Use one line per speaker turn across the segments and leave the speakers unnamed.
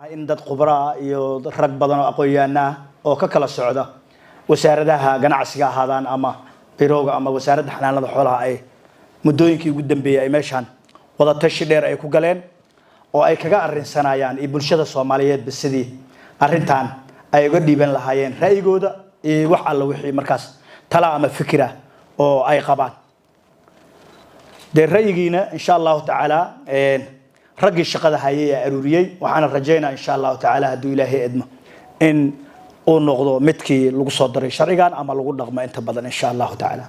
in dad khubraa iyo rag badan oo aqoon-yahanno ah oo ka kala socda wasaaradaha ganacsiga ahaadaan ama birooga ama wasaaradda xanaanada xoolaha ay muddooyinkii ugu dambeeyey ay meeshaan wada tashi dheer ay ku galeen oo ay kaga arrinsanayaan iyo bulshada soomaaliyeedba sidii arrintan ay uga dhiiban lahaayeen ra'yigooda iyo wax alla wixii markaas tala ama fikira oo ay qabaan dee ra'yigiina insha allahu tacaala raggii shaqada hayay ee aruuriyey waxaana rajaynaa insha allahu tacaala hadduu ilaahay edmo in uu noqdo midkii lagu soo daray sharcigan ama lagu dhaqmo inta badan insha allahu tacaala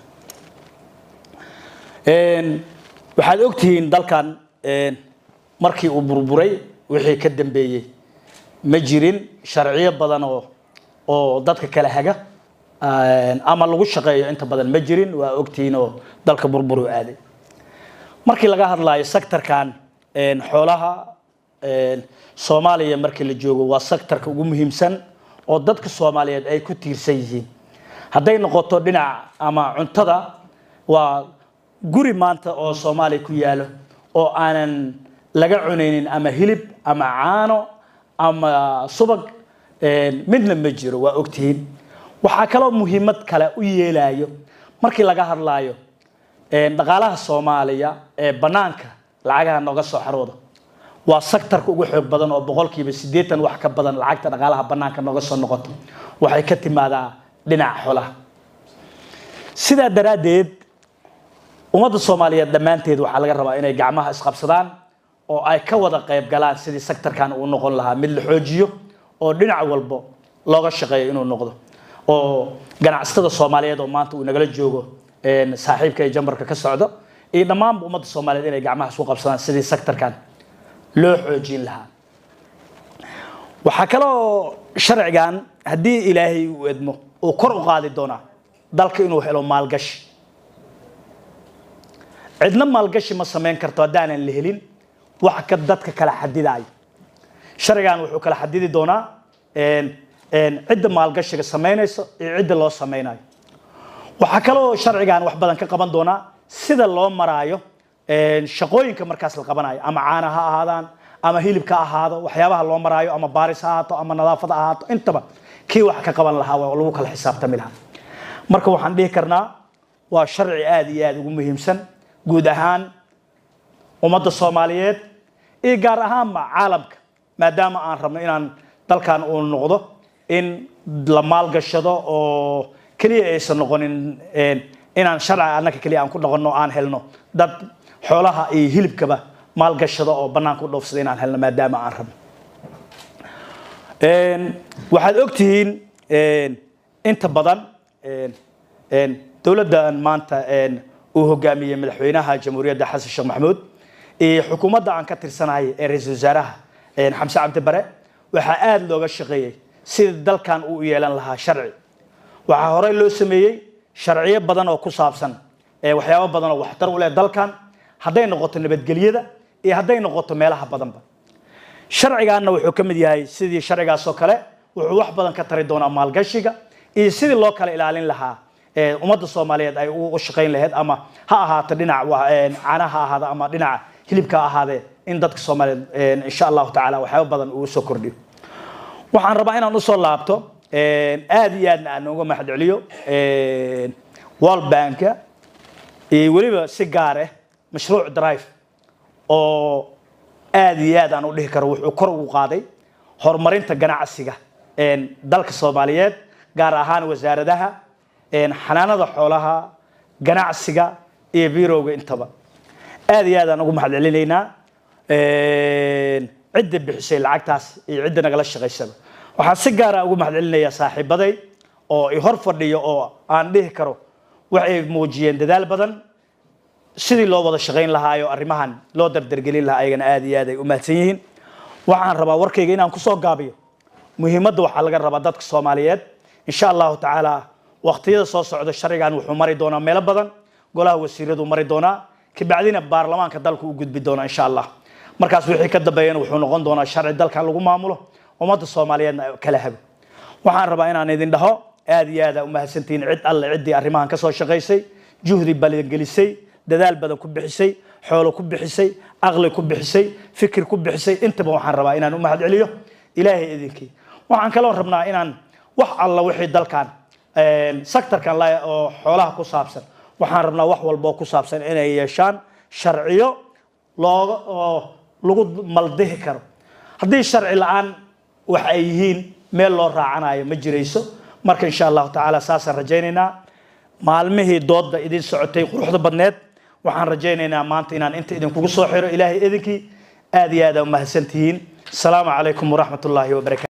waxaad ogtihiin dalkan markii uu burburay wixii ka dambeeyey ma jirin sharciyo badan oo oo dadka kala haga ama lagu shaqeeyo inta badan ma jirin waa ogtihiin oo dalka burburu aaday markii laga hadlayo sectorkan xoolaha soomaaliya markii la joogo waa sectorka ugu muhiimsan oo dadka soomaaliyeed ay ku tiirsan yihiin hadday noqoto dhinac ama cuntada waa guri maanta oo soomaaliya ku yaalo oo aanan laga cunaynin ama hilib ama caano ama subag midna ma jiro waa ogtihiin waxaa kaloo muhiimad kale u yeelayo markii laga hadlayo dhaqaalaha soomaaliya ee banaanka lacagaha nooga soo xarooda waa sectorka ugu xoog badan oo boqolkiiba siddeetan wax ka badan lacagta dhaqaalaha banaanka nooga soo noqoto waxay ka timaadaa dhinaca xoolaha sidaa daraaddeed ummadda soomaaliyeed dhammaanteed waxaa laga rabaa inay gacmaha isqabsadaan oo ay ka wada qayb galaan sidii sectorkan uu noqon lahaa mid la xoojiyo oo dhinac walbo looga shaqeeyo inuu noqdo oo ganacsatada soomaaliyeed oo maanta uu nagala joogo saaxiibka ee jambarka ka socdo iyo dhammaanba ummadda soomaaliyeed inay gacmaha isku qabsadaan sidii sectorkan loo xoojin lahaa waxaa kaloo sharcigan haddii ilaahay uu edmo uu kor u qaadi doonaa dalka inuu helo maalgashi cidna maalgashi ma samayn karto haddaanan la helin wax ka dadka kala xadidayo sharcigan wuxuu kala xadidi doonaa cidda maalgashiga samaynayso iyo cidda loo samaynayo waxaa kaloo sharcigan wax badan ka qaban doonaa sida loo maraayo shaqooyinka markaas la qabanayo ama caana ha ahaadaan ama hilib ka ahaado waxyaabaha loo maraayo ama baaris ha ahaato ama nadaafad ha ahaato intaba kii wax ka qaban lahaa waa lagu kala xisaabtami lahaa marka waxaan dhihi karnaa waa sharci aada iyo aada ugu muhiimsan guud ahaan ummadda soomaaliyeed iyo gaar ahaanba caalamka maadaama aan rabno inaan dalkan uu noqdo in la maalgashado oo keliya aysan noqonin inaan sharci annaka keliya aan ku dhaqanno aan helno dad xoolaha iyo hilibkaba maalgashado oo bannaanka u dhoofsada inaan helno maadaama aan rabno waxaad ogtihiin inta badan dowladdan maanta uu hogaamiyey madaxweynaha jamhuuriyadda xasan sheekh maxamuud iyo xukuumadda aan ka tirsanahay ee ra-iisul wasaaraha xamse cabdi bare waxaa aada looga shaqeeyey sidii dalkan uu yeelan lahaa sharci waxaa horey loo sameeyey sharciyo badan oo ku saabsan waxyaabo badan oo waxtar u leh dalkan hadday noqoto nabadgelyada iyo hadday noqoto meelaha badanba sharcigaanna wuxuu ka mid yahay sidii sharcigaas oo kale wuxuu wax badan ka tari doonaa maalgashiga iyo sidii loo kala ilaalin lahaa ummadda soomaaliyeed ay u shaqayn lahayd ama ha ahaato dhinac caanaha ha ahaada ama dhinaca hilibka ha ahaadee in dadka soomaaliyeed insha allahu tacaala waxyaabo badan uu soo kordhiyo waxaan rabaa inaan usoo laabto aada iyo aadna aan uga mahad celiyo world banka iyo weliba si gaar ah mashruuc drive oo aada iyo aad aan u dhihi karo wuxuu kor ugu qaaday horumarinta ganacsiga dalka soomaaliyeed gaar ahaan wasaaradaha xanaanada xoolaha ganacsiga iyo birowga intaba aada iyo aad aan ugu mahad celinaynaa cidda bixisay lacagtaas iyo cidda nagala shaqaysaba waxaan si gaara ugu mahad celinayaa saaxiibaday oo i hor fadhiyo oo aan dhihi karo waxay muujiyeen dadaal badan sidii loo wada shaqayn lahaayo arrimahan loo dardargelin lahaa ayagana aada iyo aad ay u mahadsan yihiin waxaan rabaa warkayga inaan kusoo gaabiyo muhiimadda waxaa laga rabaa dadka soomaaliyeed insha allahu tacaala waqtiyada soo socda sharcigan wuxuu mari doonaa meelo badan golaha wasiiradu mari doonaa kabacdina baarlamaanka dalku u gudbi doonaa insha allah markaas wixii ka dambeeyana wuxuu noqon doonaa sharci dalkan lagu maamulo ummadda soomaaliyeedna kala hago waxaan rabaa inaan idin dhaho aada iyo aada u mahadsantihiin cid alle ciddii arrimahan ka soo shaqaysay juhdi balangelisay dadaal badan ku bixisay xoolo ku bixisay aqli ku bixisay fikir ku bixisay intaba waxaan rabaa inaan u mahad celiyo ilaahay idinkii waxaan kaloo rabnaa inaan wax alla wixii dalkan sectorkan la oo xoolaha ku saabsan waxaan rabnaa wax walba oo ku saabsan inay yeeshaan sharciyo looga oo lagu maldihi karo haddii sharci la-aan wax ay yihiin meel loo raacanayo ma jirayso marka insha allahu tacaala saasaan rajaynaynaa maalmihii doodda idin socotay quruxda badneed waxaan rajaynaynaa maanta inaan inta idinkugu soo xiro ilaahay idinkii aad iyo aad aa umahadsantihiin asalaamu calaykum waraxmat ullaahi wabarakatu